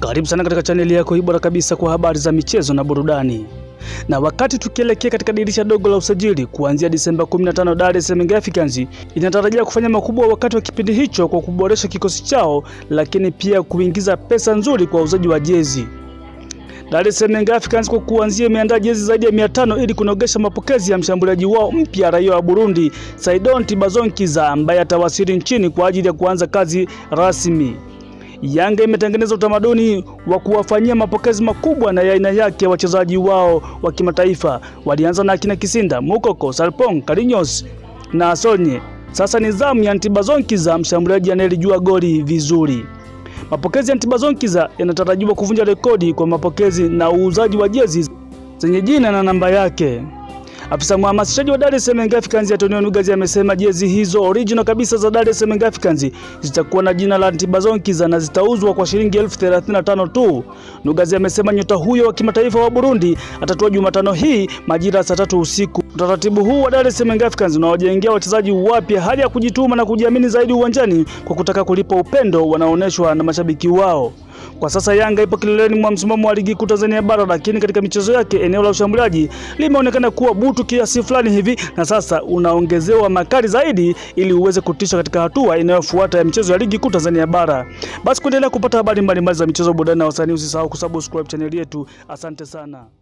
Karibu sana katika chaneli yako hii bora kabisa kwa habari za michezo na burudani. Na wakati tukielekea katika dirisha dogo la usajili kuanzia Disemba 15, Dar es Salaam Young Africans inatarajia kufanya makubwa wakati wa kipindi hicho kwa kuboresha kikosi chao, lakini pia kuingiza pesa nzuri kwa uzaji wa jezi. Dar es Salaam Young Africans kwa kuanzia imeandaa jezi zaidi ya 500 ili kunogesha mapokezi ya mshambuliaji wao mpya raia wa Burundi Saidon Tibazonkiza ambaye atawasili nchini kwa ajili ya kuanza kazi rasmi. Yanga imetengeneza utamaduni wa kuwafanyia mapokezi makubwa na ya aina yake wachezaji wao wa kimataifa. Walianza na akina Kisinda, Mukoko, Sarpong, Karinyos na Sonye. Sasa ni zamu ya Ntibazonkiza, mshambuliaji anayelijua goli vizuri. Mapokezi ya Ntibazonkiza yanatarajiwa kuvunja rekodi kwa mapokezi na uuzaji wa jezi zenye jina na namba yake. Afisa mhamasishaji wa Dar es Salaam Young Africans Antonio Nugazi amesema jezi hizo original kabisa za Dar es Salaam Young Africans zitakuwa na jina la Ntibazonkiza na zitauzwa kwa shilingi elfu thelathini na tano tu. Nugazi amesema nyota huyo wa kimataifa wa Burundi atatua Jumatano hii majira ya saa tatu usiku. Utaratibu huu wa Dar es Salaam Young Africans unawajengea wachezaji wapya hali ya kujituma na kujiamini zaidi uwanjani kwa kutaka kulipa upendo wanaonyeshwa na mashabiki wao. Kwa sasa Yanga ipo kileleni mwa msimamo wa ligi kuu Tanzania bara, lakini katika michezo yake eneo la ushambuliaji limeonekana kuwa butu kiasi fulani hivi, na sasa unaongezewa makali zaidi ili uweze kutisha katika hatua inayofuata ya michezo ya ligi kuu Tanzania bara. Basi kuendelea kupata habari mbalimbali za michezo, burudani na wasanii, usisahau kusubscribe chaneli yetu. Asante sana.